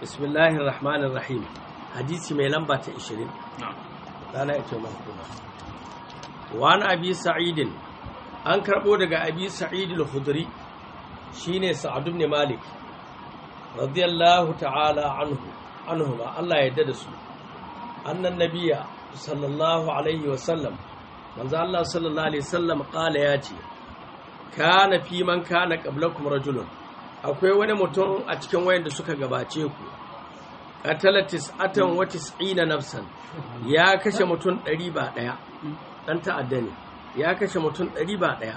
bismillahir rahmanir rahim hadisi mai lamba ta 20 rana ita mahkuma wa an abi sa'idin an karbo daga abi sa'id al-khudri shine sa'ad ibn malik radiyallahu ta'ala anhu anhu ma Allah ya yarda da su annan nabiyya sallallahu alaihi wa sallam manzo Allah sallallahu alaihi wasallam kala ya ce kana fi man kana qablakum rajulun akwai wani mutum a cikin wayanda suka gabace ku qatala tis'atan wa tis'ina nafsan ya kashe mutum 100 ba daya dan ta'adda ne ya kashe mutum 100 ba daya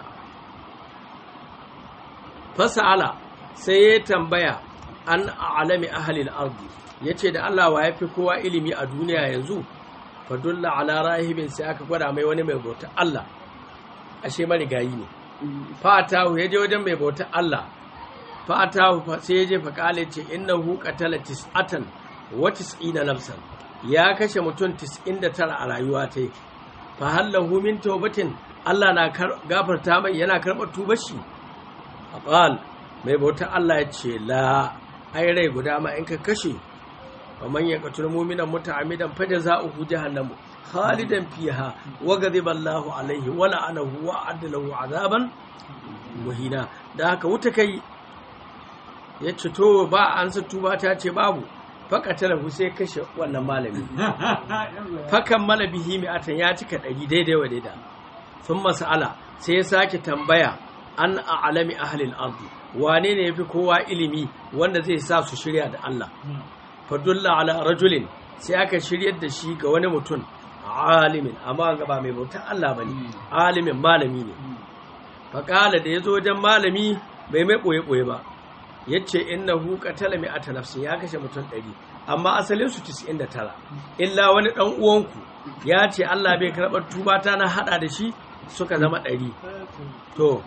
fasala sai ya tambaya an alami ahli al-ardi yace da Allah wa yafi kowa ilimi a duniya yanzu fadulla ala rahibin sai aka gwada mai wani mai bauta Allah ashe marigayi ne fatahu ya je wajen mai bauta Allah fatahu sai ya je fa kale ce innahu qatala tis'atan wa tis'ina nafsan ya kashe mutum 99 a rayuwa ta fa hallahu min tawbatin Allah na gafarta mai yana karɓar tubar shi qal mai bauta Allah ya ce la ai rai guda ma in ka kashe ومن يقتل مؤمنا متعمدا فجزاؤه جهنم خالدا فيها وغضب الله عليه ولعنه وأعد له عذابا مهينا da haka wuta kai ya ce to ba an sa tuba ta ce babu fakatala sai kashe wannan malami fakan malabihi mai atan ya cika ɗari daidai wa daida sun masala sai ya sake tambaya an a'lami ahlil ardi wane ne yafi kowa ilimi wanda zai sa su shirya da Allah fadulla ala rajulin sai aka shiryar da shi ga wani mutum alimin amma ga ba mai bautar Allah bane alimin malami ne faƙala da ya zo wajen malami bai mai ɓoye-ɓoye ba ya ce innahu qatala mi'ata nafsin ya kashe mutum ɗari amma asalin su 99 illa wani ɗan uwanku ya ce Allah bai karɓar tuba ta na haɗa da shi suka zama ɗari to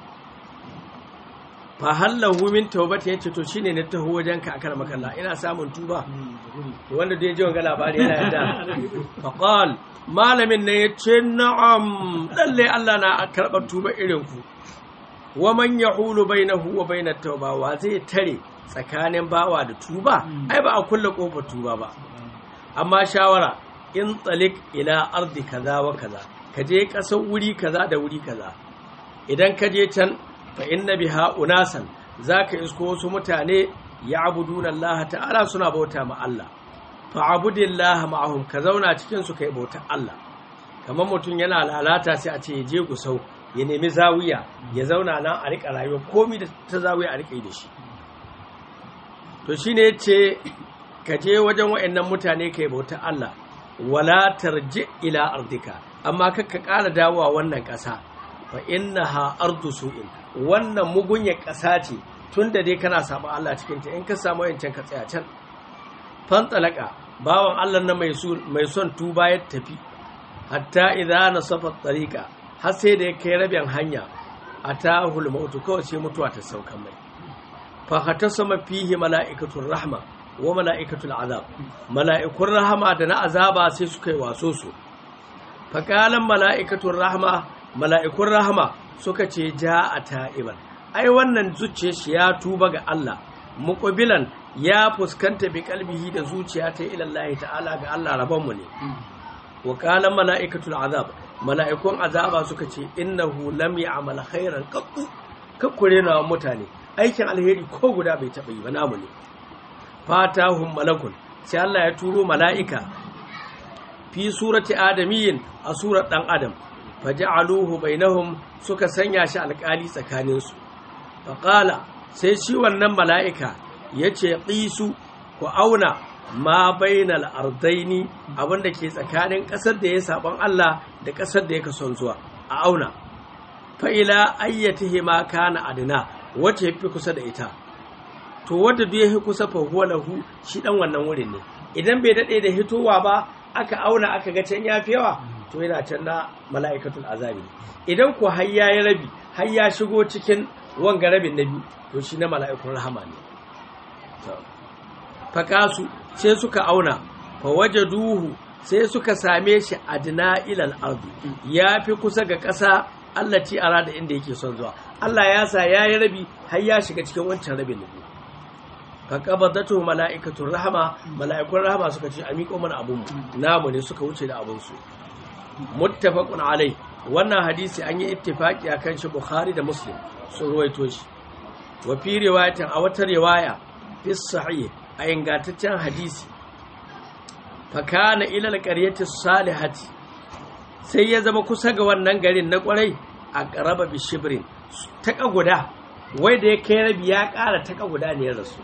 fa hallahu min tawbati yace to shine na taho wajen ka akar makalla ina samun tuba to wanda da ji wanga labari yana yadda fa qal malamin ne yace na'am lalle Allah na karbar tuba irin ku wa man yahulu bainahu wa bainat tauba wa zai tare tsakanin bawa da tuba ai ba a kulle kofar tuba ba amma shawara in tsalik ila ardi kaza wa kaza ka je kasar wuri kaza da wuri kaza idan ka je can fa inna biha unasan zaka isko wasu mutane ya'buduna Allah ta'ala suna bauta ma Allah fa abudillaha ma'ahum ka zauna cikin su kai bauta Allah kamar mutum yana lalata sai a ce ya je gusau ya nemi zawiya ya zauna nan a rika rayuwa komai da ta zawiya a rika yi da shi to shine yace ka je wajen waɗannan mutane kai bauta Allah wala tarji ila ardika amma kakka ƙara dawowa wannan ƙasa fa innaha ardu su'in wannan mugunya ƙasa ce tun da dai kana samu Allah cikin ta in ka samu yancan ka tsaya can fantalaka bawan Allah na mai son tuba ya tafi hatta idza nasafa tariqa har sai da ya kai rabin hanya atahul mautu kawai sai mutuwa ta sauka mai fa hatasama fihi mala'ikatul rahma wa mala'ikatul azab mala'ikun rahama da na azaba sai suka yi waso su fa qalan mala'ikatul rahma mala'ikun rahama suka ce ja a ta'iban ai wannan zuciya shi ya tuba ga Allah muqbilan ya fuskanta bi kalbihi da zuciya ta ilallahi ta'ala ga Allah rabonmu ne wa qala mala'ikatul azab mala'ikun azaba suka ce innahu lam ya'mal khairan qattu kakkure na mutane aikin alheri ko guda bai taba yi ba namu ne fatahum malakun sai Allah ya turo mala'ika fi surati adamiyin a surar dan adam faja'aluhu bainahum suka sanya shi alƙali tsakaninsu faqala sai shi wannan mala'ika yace qisu ku auna ma bainal ardaini abinda ke tsakanin ƙasar da ya saban Allah da ƙasar da yake son zuwa a auna fa ila ayyatihi ma kana adna wace yafi kusa da ita to wanda duk yafi kusa fa huwa lahu shi dan wannan wurin ne idan bai dade da hitowa ba aka auna aka ga can yafi yawa to yana can na mala'ikatul azabi idan ku har ya yi rabi har ya shigo cikin wanga rabin na biyu to shi na mala'ikun rahama ne fakasu sai suka auna fa waje duhu sai suka same shi adna ilal ardi ya fi kusa ga ƙasa Allah ci ara da inda yake son zuwa Allah ya sa ya yi rabi har ya shiga cikin wancan rabin na biyu fa qabadatu mala'ikatul rahama mala'ikun rahama suka ce a miƙo mana abun mu namu ne suka wuce da abun su muttafaqun alai wannan hadisi an yi ittifaki akan shi bukhari da muslim sun ruwaito shi wa fi riwayatin a wata riwaya fi sahih a ingantaccen hadisi fa kana ila alqaryati salihati sai ya zama kusa ga wannan garin na kwarai a qaraba bi shibrin taka guda wai da ya kai rabi ya ƙara taka guda ne ya rasu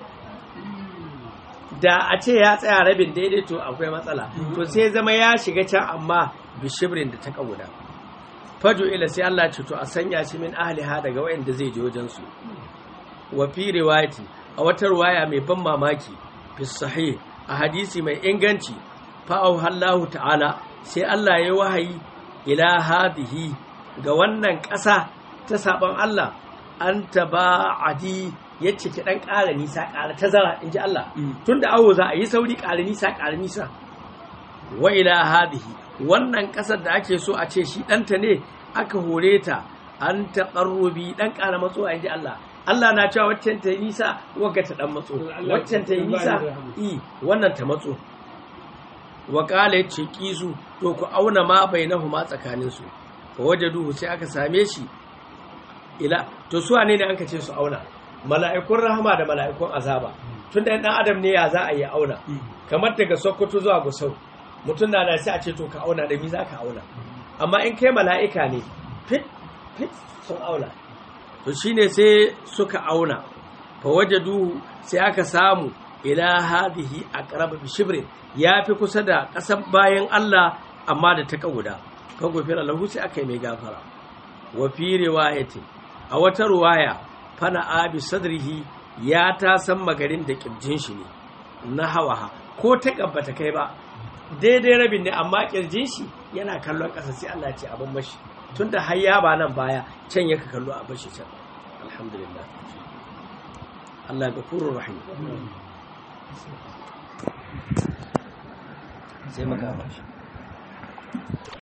da a ce ya tsaya rabin daidai to akwai matsala to sai zama ya shiga can amma bi shibrin da taka guda fajo ila sai Allah ce to a sanya shi min ahliha daga wayanda zai je wajen su wa fi riwayati a wata riwaya mai ban mamaki fi sahih a hadisi mai inganci fa Allahu ta'ala sai Allah ya wahayi ila hadihi ga wannan ƙasa ta saban Allah an taba'adi yace ki dan ƙara nisa ƙara tazara inji Allah tunda awo za a yi sauri ƙara nisa ƙara nisa wa ila hadihi wannan ƙasar da ake so a ce shi ɗanta ne aka hore ta an taƙarrubi ɗan ƙara matso a inji Allah Allah na cewa waccan ta yi nisa wagga ta ɗan matso waccan ta yi nisa i wannan ta matso wa ƙala ya ce ƙisu to ku auna ma bai na huma tsakaninsu fa waje duhu sai aka same shi ila to su ne ne an ka ce su auna mala'ikun rahama da mala'ikun azaba tun da ɗan adam ne ya za a yi auna kamar daga sokoto zuwa gusau mutum na da sai a ce to ka auna da mi za ka auna amma in kai mala'ika ne fit fit sun auna to shine sai suka auna fa wajadu sai aka samu ila hadihi aqrab bi shibrin ya fi kusa da ƙasar bayan Allah amma da ta guda kan gofira lahu sai aka yi mai gafara wa fi riwayati a wata ruwaya fana abi sadrihi ya ta san magarin da kirjin shi ne na hawaha ko ta kabbata kai ba daidai rabin ne amma kirjin shi yana kallon ƙasa sai Allah ce abin mashi tunda har ya ba nan baya can yaka kallo a bashi can alhamdulillah Allah gafurur rahim sai maka bashi